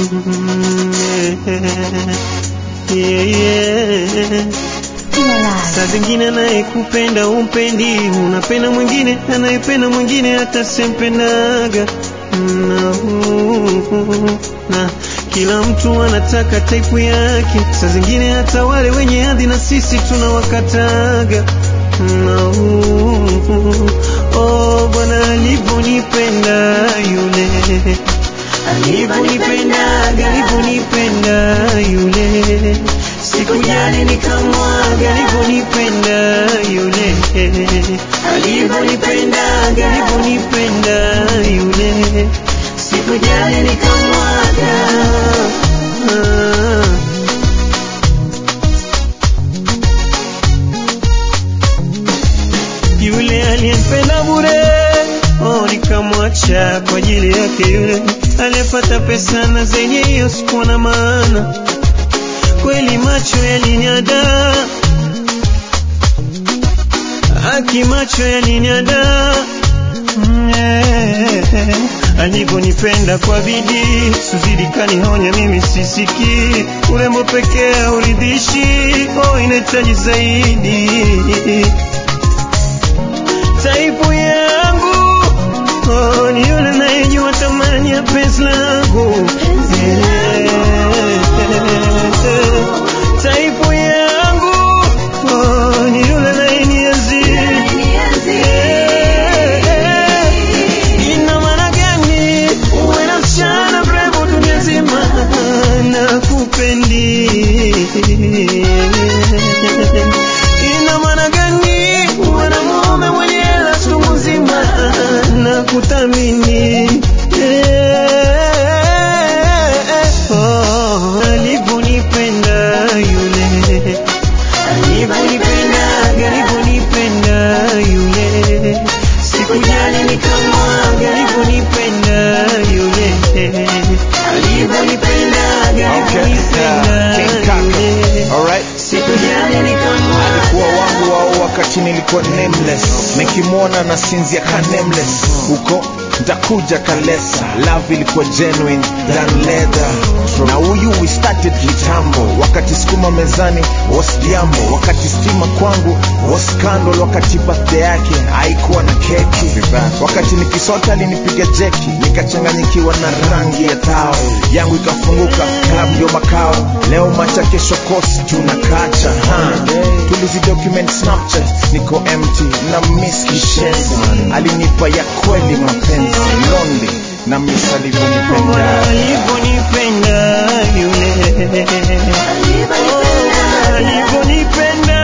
yeah, yeah. Saa zingine anayekupenda umpendi, unapenda mwingine anayependa mwingine hata sempendaga na, na kila mtu anataka taipu yake. Saa zingine hata wale wenye hadhi na sisi tunawakataga na, oh, Bwana alivyonipenda yule alivyonipendaga alivyonipenda yule sikujali nikamwaga alivyonipenda yule alivyonipendaga alivyonipenda yule sikujali nikamwaga ah. yule aliyempenda bure oh, nikamwacha kwa ajili yake yule aliyepata pesa na zenye hiyo sikuwa na maana kweli macho yaliniada aki macho yaliniada Mm, eh, alivyonipenda kwa bidii suzidi kanihonya mimi sisiki urembo pekee hauridhishi oh, inahitaji zaidi taipu yangu oh, ni yule nayejua thamani ya penzi langu Eh, taipu yangu oh, ni yule nayenienzi Eh, ina maana gani uwe na msichana mrembo dunia nzima na kupendi ina maana gani uwe na mume mwenye hela chungu nzima na kuthamini Eh, oh, alivyonipenda yule alivyonipenda alivyonipenda yule sikujali nikamwaga alivyonipenda yule alivyonipenda Okay, alivyonipenda uh, King Kaka. yule Alright. sikujali nikamwaga alikuwa wangu wao wakati nilikuwa nameless nikimwona na sinzia ka nameless huko ntakuja kalesa love ilikuwa genuine than leather na huyu we started kitambo wakati sukuma mezani was jambo wakati stima kwangu was scandal wakati birthday yake haikuwa na keki wakati nikisota alinipiga jeki nikachanganyikiwa na rangi ya tao yangu ikafunguka club ndio makao leo macha kesho kosi tunakacha ha. tulizi document snapchat niko empty na miss kishenzi alinipa ya kweli mapenzi lonely na miss alivyonipenda alivyonipenda yule alivyonipenda